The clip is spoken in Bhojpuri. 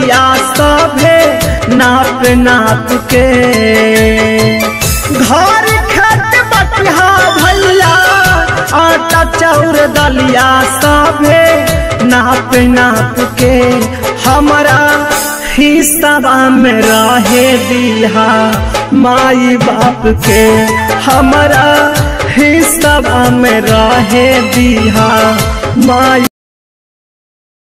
दलिया सभे नाप नाप के घर खत बटिहा भैया आटा चाउर दलिया सभे नाप नाप के हमारा हिस्सा में रहे दिहा माई बाप के हमारा हिस्सा में रहे दिहा माई